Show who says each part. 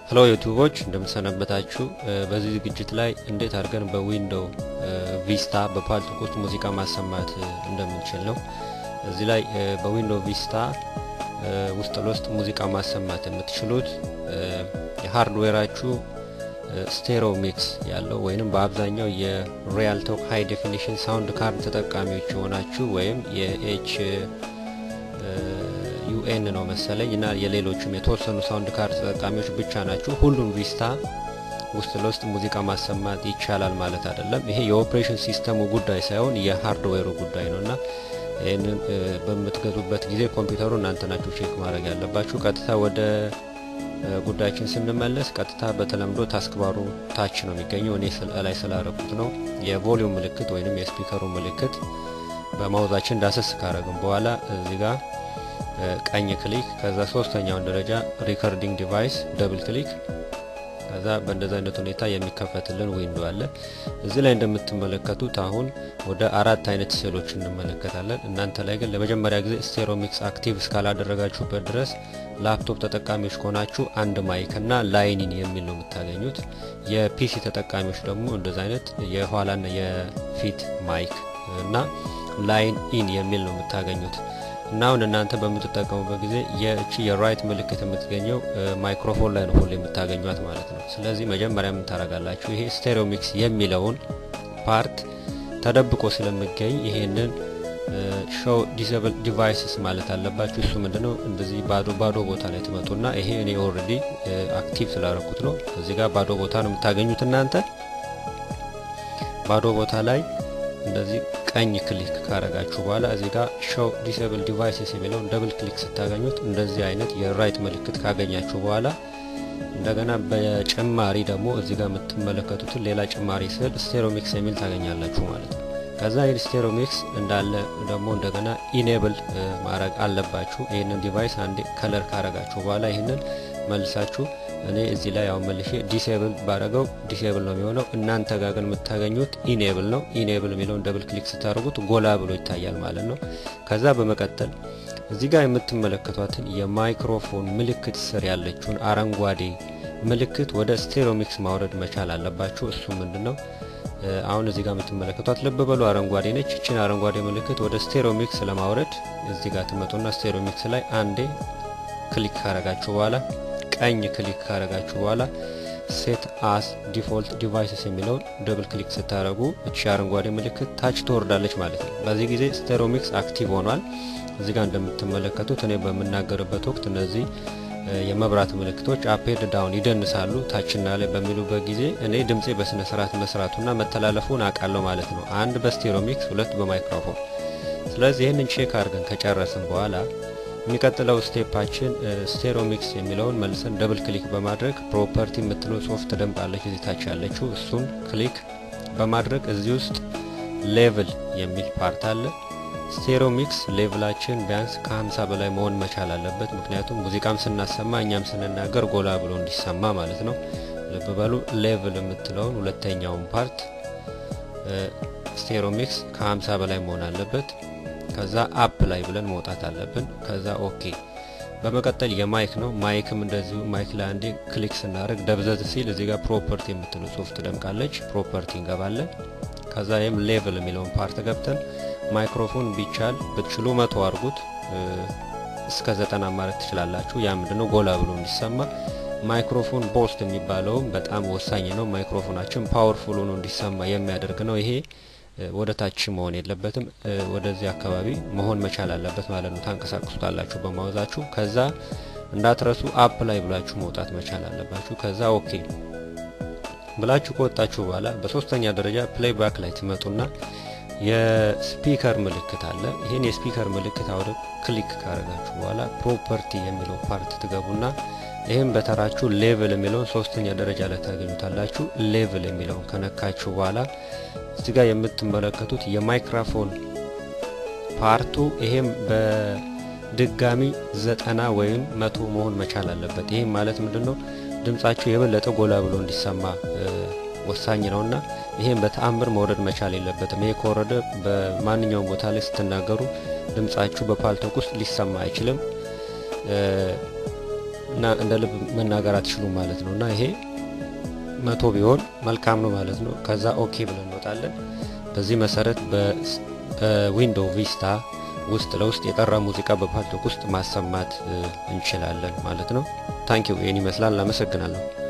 Speaker 1: ሄሎ ዩቱቦች እንደምሰነበታችሁ። በዚህ ዝግጅት ላይ እንዴት አድርገን በዊንዶው ቪስታ በፓልቶክ ውስጥ ሙዚቃ ማሰማት እንደምንችል ነው። እዚህ ላይ በዊንዶው ቪስታ ውስጥ ለውስጥ ሙዚቃ ማሰማት የምትችሉት የሃርድዌራችሁ ስቴሪዮ ሚክስ ያለው ወይንም በአብዛኛው የሪያልቶክ ሃይ ዴፊኒሽን ሳውንድ ካርድ ተጠቃሚዎች የሆናችሁ ወይም የኤች ዩኤን ነው መሰለኝ እና የሌሎችም የተወሰኑ ሳውንድ ካርድ ተጠቃሚዎች ብቻ ናችሁ። ሁሉም ቪስታ ውስጥ ለውስጥ ሙዚቃ ማሰማት ይቻላል ማለት አይደለም። ይሄ የኦፕሬሽን ሲስተሙ ጉዳይ ሳይሆን የሃርድዌሩ ጉዳይ ነው እና ይህንን በምትገዙበት ጊዜ ኮምፒውተሩ እናንተ ናችሁ ቼክ ማድረግ ያለባችሁ። ቀጥታ ወደ ጉዳያችን ስንመለስ ቀጥታ በተለምዶ ታስክባሩ ታች ነው የሚገኘው። እኔ ላይ ስላረኩት ነው። የቮሊዩም ምልክት ወይንም የስፒከሩ ምልክት በማውዛችን ዳሰስ ካረግን በኋላ እዚህ ጋር ቀኝ ክሊክ፣ ከዛ ሶስተኛውን ደረጃ ሪከርዲንግ ዲቫይስ ደብል ክሊክ፣ ከዛ በእንደዚህ አይነት ሁኔታ የሚከፈትልን ዊንዶ አለ። እዚህ ላይ እንደምትመለከቱት አሁን ወደ አራት አይነት ስዕሎች እንመለከታለን። እናንተ ላይ ግን ለመጀመሪያ ጊዜ ስቴሪዮሚክስ አክቲቭ እስካላደረጋችሁበት ድረስ ላፕቶፕ ተጠቃሚዎች ከሆናችሁ አንድ ማይክ እና ላይኒን የሚል ነው የምታገኙት። የፒሲ ተጠቃሚዎች ደግሞ እንደዚህ አይነት የኋላና የፊት ማይክ እና ላይን ኢን የሚል ነው የምታገኙት። እና አሁን እናንተ በምትጠቀሙበት ጊዜ የእቺ የራይት ምልክት የምትገኘው ማይክሮፎን ላይ ነው ሁሌ የምታገኟት ማለት ነው። ስለዚህ መጀመሪያ ምን ታደርጋላችሁ? ይሄ ስቴሪዮ ሚክስ የሚለውን ፓርት ተደብቆ ስለሚገኝ ይሄንን ሾው ዲስብል ዲቫይስስ ማለት አለባችሁ። እሱ ምንድነው? እንደዚህ ባዶ ባዶ ቦታ ላይ ትመጡና ይሄ እኔ ኦልሬዲ አክቲቭ ስላደረኩት ነው። እዚህ ጋር ባዶ ቦታ ነው የምታገኙት እናንተ ባዶ ቦታ ላይ እንደዚህ ቀኝ ክሊክ ካረጋችሁ በኋላ እዚህ ጋር ሾው ዲስብል ዲቫይስስ የሚለውን ደብል ክሊክ ስታገኙት እንደዚህ አይነት የራይት ምልክት ካገኛችሁ በኋላ እንደገና በጭማሪ ደግሞ እዚህ ጋር የምትመለከቱትን ሌላ ጭማሪ ስል ስቴሪዮሚክስ የሚል ታገኛላችሁ ማለት ነው። ከዛ ይህ ስቴሪዮሚክስ እንዳለ ደግሞ እንደገና ኢኔብል ማድረግ አለባችሁ። ይህንን ዲቫይስ አንዴ ከለር ካረጋችሁ በኋላ ይህንን መልሳችሁ እኔ እዚህ ላይ ያው መልሼ ዲሴብል ባረገው ዲሴብል ነው የሚሆነው። እናንተ ጋር ግን የምታገኙት ኢኔብል ነው። ኢኔብል የሚለውን ደብል ክሊክ ስታደርጉት ጎላ ብሎ ይታያል ማለት ነው። ከዛ በመቀጠል እዚህ ጋር የምትመለከቷትን የማይክሮፎን ምልክት ስር ያለችውን አረንጓዴ ምልክት ወደ ስቴሪዮሚክስ ማውረድ መቻል አለባችሁ። እሱ ምንድን ነው? አሁን እዚህ ጋር የምትመለከቷት ልብ በሉ አረንጓዴ ነች። እችን አረንጓዴ ምልክት ወደ ስቴሪዮሚክስ ለማውረድ እዚህ ጋር ትመጡና ስቴሪዮሚክስ ላይ አንዴ ክሊክ ካረጋችሁ በኋላ ቀኝ ክሊክ ካረጋችሁ በኋላ ሴት አስ ዲፎልት ዲቫይስስ የሚለውን ደብል ክሊክ ስታደረጉ እቺ አረንጓዴ ምልክት ታች ትወርዳለች ማለት ነው። በዚህ ጊዜ ስቴሪዮሚክስ አክቲቭ ሆኗል። እዚህ ጋር እንደምትመለከቱት እኔ በምናገርበት ወቅት እነዚህ የመብራት ምልክቶች አፕሄድ ዳውን ይደንሳሉ። ታችና ላይ በሚሉበት ጊዜ እኔ ድምፄ በስነ ስርዓት መስራቱና መተላለፉን አውቃለሁ ማለት ነው። አንድ በስቴሪዮሚክስ ሁለት በማይክሮፎን። ስለዚህ ይህንን ቼክ አድርገን ከጨረስን በኋላ የሚቀጥለው ስቴፓችን ስቴሪዮሚክስ የሚለውን መልሰን ደብል ክሊክ በማድረግ ፕሮፐርቲ የምትለው ጽሁፍ ትደምጣለች እዚህ ታች ያለችው እሱን ክሊክ በማድረግ እዚህ ውስጥ ሌቭል የሚል ፓርት አለ። ስቴሪዮሚክስ ሌቭላችን ቢያንስ ከ50 በላይ መሆን መቻል አለበት። ምክንያቱም ሙዚቃም ስናሰማ እኛም ስንናገር ጎላ ብሎ እንዲሰማ ማለት ነው። ልብ በሉ ሌቭል የምትለውን ሁለተኛውን ፓርት ስቴሪዮሚክስ ከ50 በላይ መሆን አለበት። ከዛ አፕ ላይ ብለን መውጣት አለብን። ከዛ ኦኬ። በመቀጠል የማይክ ነው። ማይክም እንደዚሁ ማይክ ላይ አንዴ ክሊክ ስናደርግ ደብዘዝ ሲል እዚህ ጋር ፕሮፐርቲ የምትለው ጽሁፍ ትደምቃለች። ፕሮፐርቲ እንገባለን። ከዛ ይህም ሌቭል የሚለውን ፓርት ገብተን ማይክሮፎን ቢቻል ብትችሉ መቶ አድርጉት እስከ ዘጠና ማለት ትችላላችሁ። ያ ምንድነው ጎላ ብሎ እንዲሰማ። ማይክሮፎን ቦስት የሚባለውም በጣም ወሳኝ ነው። ማይክሮፎናችን ፓወርፉል ሆኖ እንዲሰማ የሚያደርግ ነው ይሄ ወደ ታች መሆን የለበትም። ወደዚህ አካባቢ መሆን መቻል አለበት ማለት ነው። ታንቀሳቅሱታላችሁ በማውዛችሁ። ከዛ እንዳትረሱ አፕ ላይ ብላችሁ መውጣት መቻል አለባችሁ። ከዛ ኦኬ ብላችሁ ከወጣችሁ በኋላ በሶስተኛ ደረጃ ፕሌይ ባክ ላይ ትመጡና የስፒከር ምልክት አለ። ይህን የስፒከር ምልክት አውደ ክሊክ ካረጋችሁ በኋላ ፕሮፐርቲ የሚለው ፓርት ትገቡና ይህም በተራችሁ ሌቭል የሚለውን ሶስተኛ ደረጃ ላይ ታገኙታላችሁ። ሌቭል የሚለውን ከነካችሁ በኋላ እዚህ ጋር የምትመለከቱት የማይክሮፎን ፓርቱ ይሄም በድጋሚ ዘጠና ወይም መቶ መሆን መቻል አለበት። ይህም ማለት ምንድን ነው? ድምጻችሁ የበለጠ ጎላ ብሎ እንዲሰማ ወሳኝ ነውና ይሄም በተአምር መውረድ መቻል የለበትም። ይሄ ከወረደ በማንኛውም ቦታ ላይ ስትናገሩ ድምጻችሁ በፓልቶክ ውስጥ ሊሰማ አይችልም። እና እንደ ልብ መናገር አትችሉም ማለት ነው እና ይሄ መቶ ቢሆን መልካም ነው ማለት ነው። ከዛ ኦኬ ብለን እንወጣለን። በዚህ መሰረት በዊንዶው ቪስታ ውስጥ ለውስጥ የጠራ ሙዚቃ በፓልቶክ ውስጥ ማሰማት እንችላለን ማለት ነው። ታንኪዩ ይህን ይመስላል። አመሰግናለሁ።